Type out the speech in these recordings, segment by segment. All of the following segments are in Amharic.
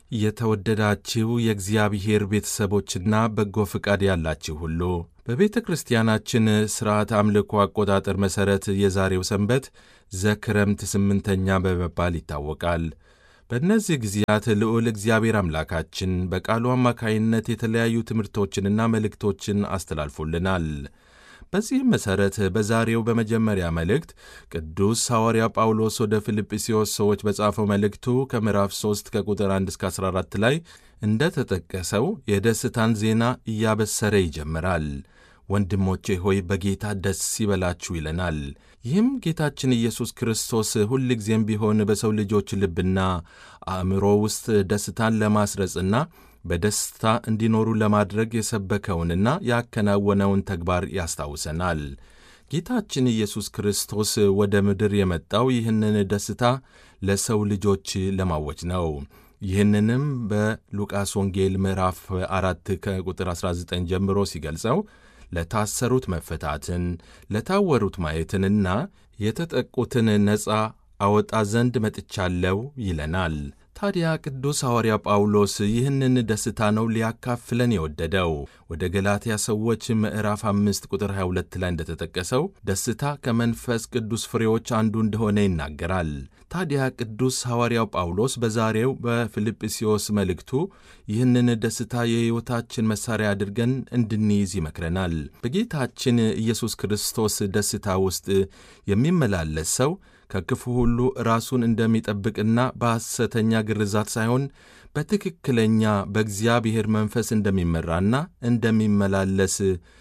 የተወደዳችሁ የእግዚአብሔር ቤተሰቦችና በጎ ፍቃድ ያላችሁ ሁሉ በቤተ ክርስቲያናችን ሥርዓት አምልኮ አቆጣጠር መሠረት የዛሬው ሰንበት ዘክረምት ስምንተኛ በመባል ይታወቃል። በእነዚህ ጊዜያት ልዑል እግዚአብሔር አምላካችን በቃሉ አማካይነት የተለያዩ ትምህርቶችንና መልእክቶችን አስተላልፎልናል። በዚህም መሠረት በዛሬው በመጀመሪያ መልእክት ቅዱስ ሐዋርያ ጳውሎስ ወደ ፊልጵስዩስ ሰዎች በጻፈው መልእክቱ ከምዕራፍ 3 ከቁጥር 1 እስከ 14 ላይ እንደ ተጠቀሰው የደስታን ዜና እያበሰረ ይጀምራል። ወንድሞቼ ሆይ በጌታ ደስ ይበላችሁ ይለናል። ይህም ጌታችን ኢየሱስ ክርስቶስ ሁልጊዜም ቢሆን በሰው ልጆች ልብና አእምሮ ውስጥ ደስታን ለማስረጽና በደስታ እንዲኖሩ ለማድረግ የሰበከውንና ያከናወነውን ተግባር ያስታውሰናል። ጌታችን ኢየሱስ ክርስቶስ ወደ ምድር የመጣው ይህንን ደስታ ለሰው ልጆች ለማወጅ ነው። ይህንንም በሉቃስ ወንጌል ምዕራፍ አራት ከቁጥር 19 ጀምሮ ሲገልጸው ለታሰሩት መፈታትን፣ ለታወሩት ማየትንና የተጠቁትን ነፃ አወጣ ዘንድ መጥቻለሁ ይለናል። ታዲያ ቅዱስ ሐዋርያ ጳውሎስ ይህንን ደስታ ነው ሊያካፍለን የወደደው። ወደ ገላትያ ሰዎች ምዕራፍ አምስት ቁጥር 22 ላይ እንደተጠቀሰው ደስታ ከመንፈስ ቅዱስ ፍሬዎች አንዱ እንደሆነ ይናገራል። ታዲያ ቅዱስ ሐዋርያው ጳውሎስ በዛሬው በፊልጵስዩስ መልእክቱ ይህንን ደስታ የሕይወታችን መሣሪያ አድርገን እንድንይዝ ይመክረናል። በጌታችን ኢየሱስ ክርስቶስ ደስታ ውስጥ የሚመላለስ ሰው ከክፉ ሁሉ ራሱን እንደሚጠብቅና በሐሰተኛ ግርዛት ሳይሆን በትክክለኛ በእግዚአብሔር መንፈስ እንደሚመራና እንደሚመላለስ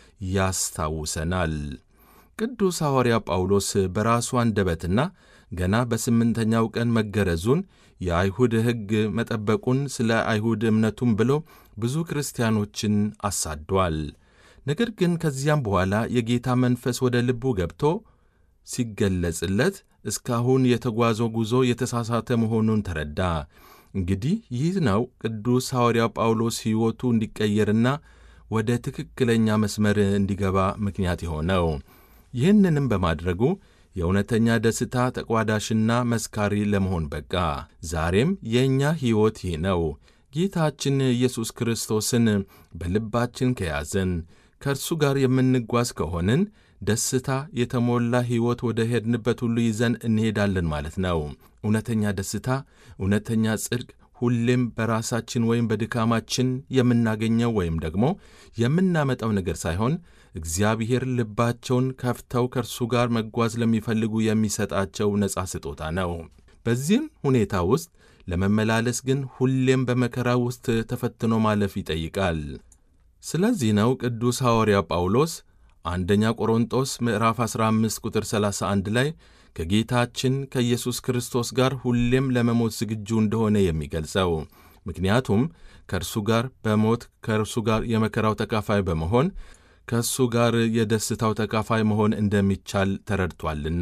ያስታውሰናል። ቅዱስ ሐዋርያ ጳውሎስ በራሱ አንደበትና ገና በስምንተኛው ቀን መገረዙን የአይሁድ ሕግ መጠበቁን ስለ አይሁድ እምነቱም ብሎ ብዙ ክርስቲያኖችን አሳዷል። ነገር ግን ከዚያም በኋላ የጌታ መንፈስ ወደ ልቡ ገብቶ ሲገለጽለት እስካሁን የተጓዘው ጉዞ የተሳሳተ መሆኑን ተረዳ። እንግዲህ ይህ ነው ቅዱስ ሐዋርያው ጳውሎስ ሕይወቱ እንዲቀየርና ወደ ትክክለኛ መስመር እንዲገባ ምክንያት የሆነው። ይህንንም በማድረጉ የእውነተኛ ደስታ ተቋዳሽና መስካሪ ለመሆን በቃ። ዛሬም የእኛ ሕይወት ይህ ነው። ጌታችን ኢየሱስ ክርስቶስን በልባችን ከያዘን ከእርሱ ጋር የምንጓዝ ከሆንን ደስታ የተሞላ ሕይወት ወደ ሄድንበት ሁሉ ይዘን እንሄዳለን ማለት ነው። እውነተኛ ደስታ፣ እውነተኛ ጽድቅ ሁሌም በራሳችን ወይም በድካማችን የምናገኘው ወይም ደግሞ የምናመጣው ነገር ሳይሆን እግዚአብሔር ልባቸውን ከፍተው ከእርሱ ጋር መጓዝ ለሚፈልጉ የሚሰጣቸው ነጻ ስጦታ ነው። በዚህም ሁኔታ ውስጥ ለመመላለስ ግን ሁሌም በመከራ ውስጥ ተፈትኖ ማለፍ ይጠይቃል። ስለዚህ ነው ቅዱስ ሐዋርያ ጳውሎስ አንደኛ ቆሮንጦስ ምዕራፍ 15 ቁጥር 31 ላይ ከጌታችን ከኢየሱስ ክርስቶስ ጋር ሁሌም ለመሞት ዝግጁ እንደሆነ የሚገልጸው። ምክንያቱም ከእርሱ ጋር በሞት ከእርሱ ጋር የመከራው ተካፋይ በመሆን ከእሱ ጋር የደስታው ተካፋይ መሆን እንደሚቻል ተረድቷልና።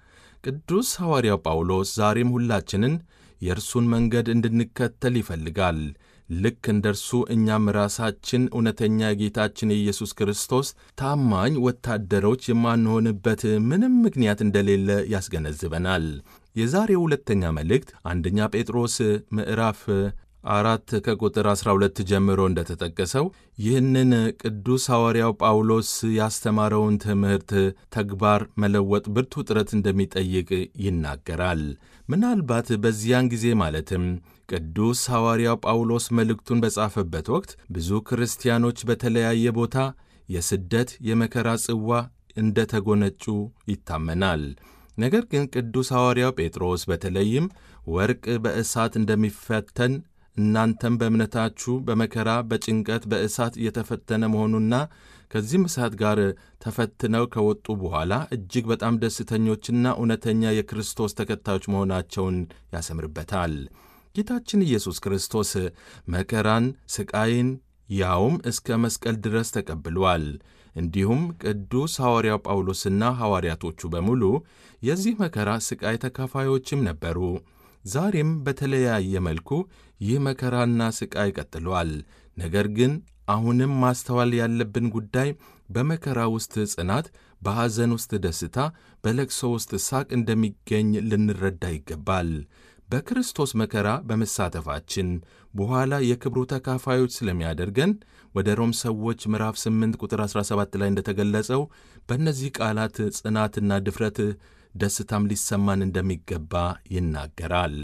ቅዱስ ሐዋርያው ጳውሎስ ዛሬም ሁላችንን የእርሱን መንገድ እንድንከተል ይፈልጋል። ልክ እንደ እርሱ እኛም ራሳችን እውነተኛ የጌታችን የኢየሱስ ክርስቶስ ታማኝ ወታደሮች የማንሆንበት ምንም ምክንያት እንደሌለ ያስገነዝበናል። የዛሬው ሁለተኛ መልእክት አንደኛ ጴጥሮስ ምዕራፍ አራት ከቁጥር 12 ጀምሮ እንደተጠቀሰው ይህንን ቅዱስ ሐዋርያው ጳውሎስ ያስተማረውን ትምህርት ተግባር መለወጥ ብርቱ ጥረት እንደሚጠይቅ ይናገራል። ምናልባት በዚያን ጊዜ ማለትም ቅዱስ ሐዋርያው ጳውሎስ መልእክቱን በጻፈበት ወቅት ብዙ ክርስቲያኖች በተለያየ ቦታ የስደት የመከራ ጽዋ እንደ ተጎነጩ ይታመናል። ነገር ግን ቅዱስ ሐዋርያው ጴጥሮስ በተለይም ወርቅ በእሳት እንደሚፈተን እናንተም በእምነታችሁ በመከራ በጭንቀት በእሳት እየተፈተነ መሆኑና ከዚህም እሳት ጋር ተፈትነው ከወጡ በኋላ እጅግ በጣም ደስተኞችና እውነተኛ የክርስቶስ ተከታዮች መሆናቸውን ያሰምርበታል። ጌታችን ኢየሱስ ክርስቶስ መከራን፣ ሥቃይን ያውም እስከ መስቀል ድረስ ተቀብሏል። እንዲሁም ቅዱስ ሐዋርያው ጳውሎስና ሐዋርያቶቹ በሙሉ የዚህ መከራ ሥቃይ ተካፋዮችም ነበሩ። ዛሬም በተለያየ መልኩ ይህ መከራና ሥቃይ ቀጥሏል። ነገር ግን አሁንም ማስተዋል ያለብን ጉዳይ በመከራ ውስጥ ጽናት፣ በሐዘን ውስጥ ደስታ፣ በለቅሶ ውስጥ ሳቅ እንደሚገኝ ልንረዳ ይገባል። በክርስቶስ መከራ በመሳተፋችን በኋላ የክብሩ ተካፋዮች ስለሚያደርገን ወደ ሮም ሰዎች ምዕራፍ 8 ቁጥር 17 ላይ እንደተገለጸው በእነዚህ ቃላት ጽናትና ድፍረት ደስታም ሊሰማን እንደሚገባ ይናገራል።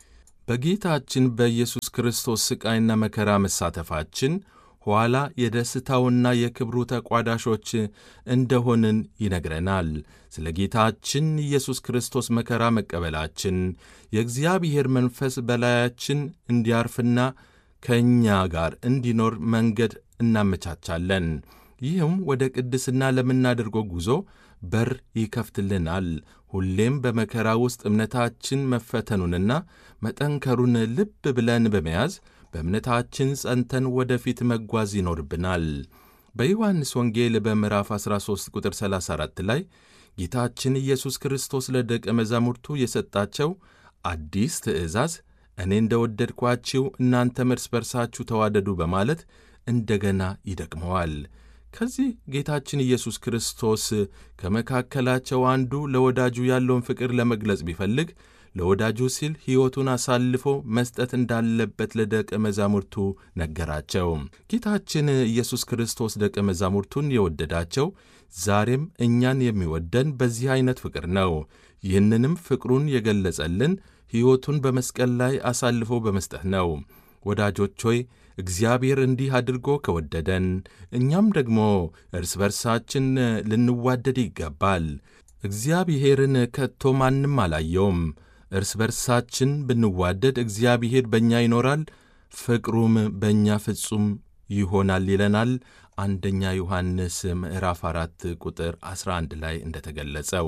በጌታችን በኢየሱስ ክርስቶስ ሥቃይና መከራ መሳተፋችን ኋላ የደስታውና የክብሩ ተቋዳሾች እንደሆንን ይነግረናል። ስለ ጌታችን ኢየሱስ ክርስቶስ መከራ መቀበላችን የእግዚአብሔር መንፈስ በላያችን እንዲያርፍና ከእኛ ጋር እንዲኖር መንገድ እናመቻቻለን። ይህም ወደ ቅድስና ለምናደርገው ጉዞ በር ይከፍትልናል። ሁሌም በመከራ ውስጥ እምነታችን መፈተኑንና መጠንከሩን ልብ ብለን በመያዝ በእምነታችን ጸንተን ወደፊት መጓዝ ይኖርብናል። በዮሐንስ ወንጌል በምዕራፍ 13 ቁጥር 34 ላይ ጌታችን ኢየሱስ ክርስቶስ ለደቀ መዛሙርቱ የሰጣቸው አዲስ ትእዛዝ እኔ እንደ ወደድኳችሁ እናንተም እርስ በርሳችሁ ተዋደዱ በማለት እንደገና ይደቅመዋል። ከዚህ ጌታችን ኢየሱስ ክርስቶስ ከመካከላቸው አንዱ ለወዳጁ ያለውን ፍቅር ለመግለጽ ቢፈልግ ለወዳጁ ሲል ሕይወቱን አሳልፎ መስጠት እንዳለበት ለደቀ መዛሙርቱ ነገራቸው። ጌታችን ኢየሱስ ክርስቶስ ደቀ መዛሙርቱን የወደዳቸው ዛሬም እኛን የሚወደን በዚህ ዐይነት ፍቅር ነው። ይህንንም ፍቅሩን የገለጸልን ሕይወቱን በመስቀል ላይ አሳልፎ በመስጠት ነው። ወዳጆች ሆይ እግዚአብሔር እንዲህ አድርጎ ከወደደን እኛም ደግሞ እርስ በርሳችን ልንዋደድ ይገባል። እግዚአብሔርን ከቶ ማንም አላየውም። እርስ በርሳችን ብንዋደድ እግዚአብሔር በእኛ ይኖራል፣ ፍቅሩም በእኛ ፍጹም ይሆናል ይለናል። አንደኛ ዮሐንስ ምዕራፍ 4 ቁጥር 11 ላይ እንደተገለጸው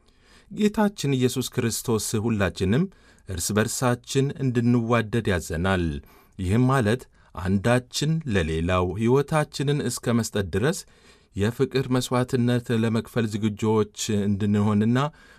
ጌታችን ኢየሱስ ክርስቶስ ሁላችንም እርስ በርሳችን እንድንዋደድ ያዘናል። ይህም ማለት አንዳችን ለሌላው ሕይወታችንን እስከ መስጠት ድረስ የፍቅር መሥዋዕትነት ለመክፈል ዝግጆች እንድንሆንና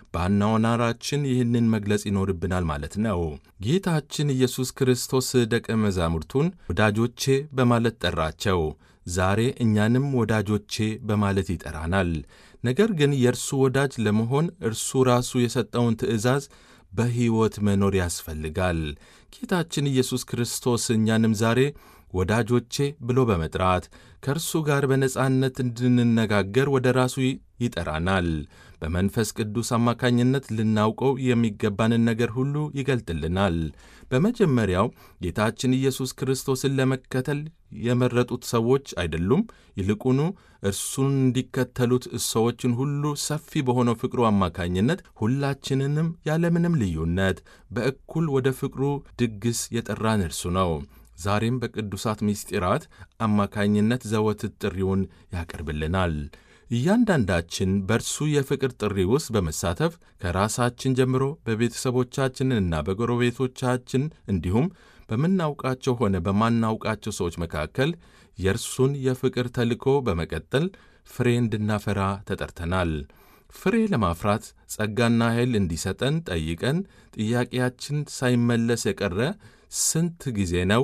በአኗኗራችን ይህንን መግለጽ ይኖርብናል ማለት ነው። ጌታችን ኢየሱስ ክርስቶስ ደቀ መዛሙርቱን ወዳጆቼ በማለት ጠራቸው። ዛሬ እኛንም ወዳጆቼ በማለት ይጠራናል። ነገር ግን የእርሱ ወዳጅ ለመሆን እርሱ ራሱ የሰጠውን ትእዛዝ በሕይወት መኖር ያስፈልጋል። ጌታችን ኢየሱስ ክርስቶስ እኛንም ዛሬ ወዳጆቼ ብሎ በመጥራት ከእርሱ ጋር በነጻነት እንድንነጋገር ወደ ራሱ ይጠራናል። በመንፈስ ቅዱስ አማካኝነት ልናውቀው የሚገባንን ነገር ሁሉ ይገልጥልናል። በመጀመሪያው ጌታችን ኢየሱስ ክርስቶስን ለመከተል የመረጡት ሰዎች አይደሉም። ይልቁኑ እርሱን እንዲከተሉት ሰዎችን ሁሉ ሰፊ በሆነው ፍቅሩ አማካኝነት ሁላችንንም ያለምንም ልዩነት በእኩል ወደ ፍቅሩ ድግስ የጠራን እርሱ ነው። ዛሬም በቅዱሳት ምስጢራት አማካኝነት ዘወትር ጥሪውን ያቀርብልናል። እያንዳንዳችን በእርሱ የፍቅር ጥሪ ውስጥ በመሳተፍ ከራሳችን ጀምሮ በቤተሰቦቻችንና በጎረቤቶቻችን እንዲሁም በምናውቃቸው ሆነ በማናውቃቸው ሰዎች መካከል የእርሱን የፍቅር ተልእኮ በመቀጠል ፍሬ እንድናፈራ ተጠርተናል። ፍሬ ለማፍራት ጸጋና ኃይል እንዲሰጠን ጠይቀን ጥያቄያችን ሳይመለስ የቀረ ስንት ጊዜ ነው?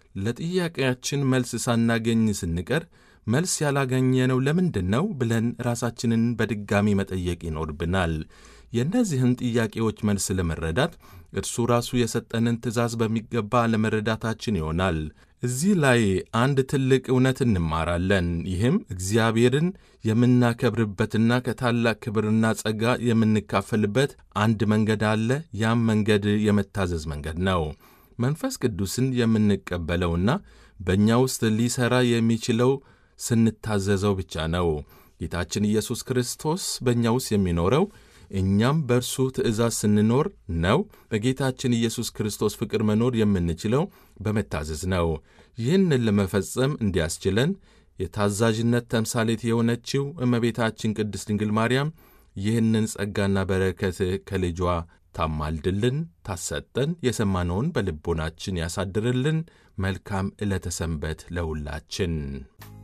ለጥያቄያችን መልስ ሳናገኝ ስንቀር መልስ ያላገኘነው ለምንድን ነው ብለን ራሳችንን በድጋሚ መጠየቅ ይኖርብናል። የእነዚህን ጥያቄዎች መልስ ለመረዳት እርሱ ራሱ የሰጠንን ትእዛዝ በሚገባ ለመረዳታችን ይሆናል። እዚህ ላይ አንድ ትልቅ እውነት እንማራለን። ይህም እግዚአብሔርን የምናከብርበትና ከታላቅ ክብርና ጸጋ የምንካፈልበት አንድ መንገድ አለ። ያም መንገድ የመታዘዝ መንገድ ነው። መንፈስ ቅዱስን የምንቀበለውና በእኛ ውስጥ ሊሠራ የሚችለው ስንታዘዘው ብቻ ነው። ጌታችን ኢየሱስ ክርስቶስ በእኛ ውስጥ የሚኖረው እኛም በእርሱ ትእዛዝ ስንኖር ነው። በጌታችን ኢየሱስ ክርስቶስ ፍቅር መኖር የምንችለው በመታዘዝ ነው። ይህንን ለመፈጸም እንዲያስችለን የታዛዥነት ተምሳሌት የሆነችው እመቤታችን ቅድስት ድንግል ማርያም ይህንን ጸጋና በረከት ከልጇ ታማልድልን፣ ታሰጠን፣ የሰማነውን በልቦናችን ያሳድርልን። መልካም ዕለተ ሰንበት ለሁላችን።